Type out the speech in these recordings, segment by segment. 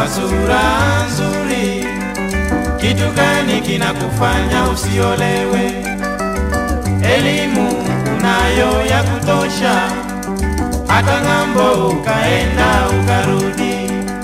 wa sura nzuri, kitu gani kinakufanya usiolewe? Elimu unayo ya kutosha, hata ng'ambo ukaenda ukarudi.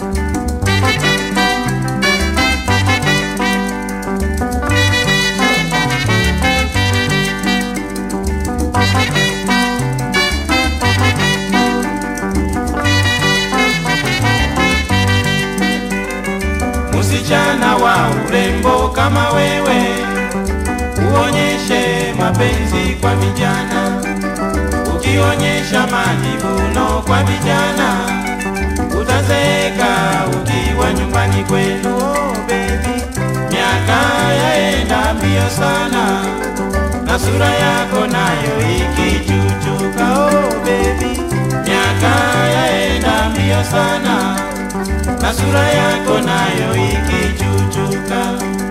Msichana wa urembo kama wewe, uonyeshe mapenzi kwa vijana. Ukionyesha majivuno kwa vijana, utazeeka ukiwa nyumbani kwenu. Oh, baby, miaka yaenda mbio sana na sura yako nayo ikichuchuka. Oh, baby, miaka yaenda mbio sana na sura yako nayo ikichuchuka.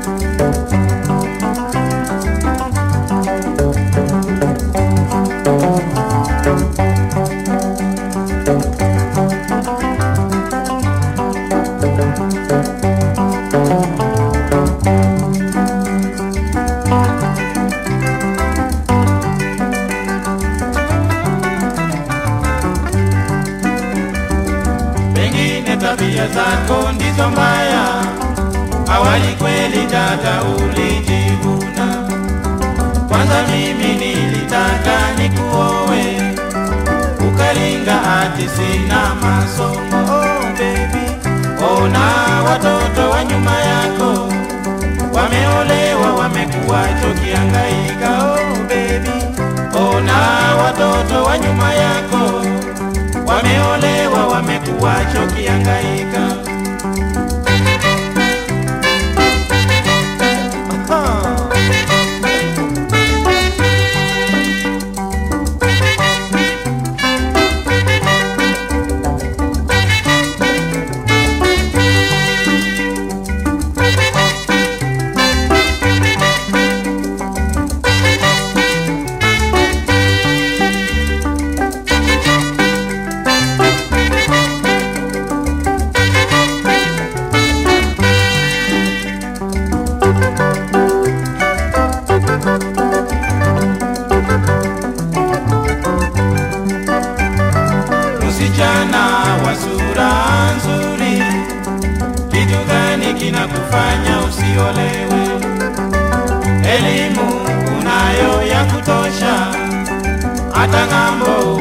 Pengine tabia zako ndizo mbaya, awali kweli dada ulijivuna. Kwanza mimi nilitaka nikuowe, ukalinga ati sina masomo. Oh baby, ona watoto wa nyuma yako wameolewa, wamekuwa chokiangaika. Oh baby, ona watoto wa nyuma yako wameolewa, wamekuwa chokiangaika. Msichana wa sura nzuri, kitu gani kinakufanya usiolewe? Elimu unayo ya kutosha, hata ng'ambo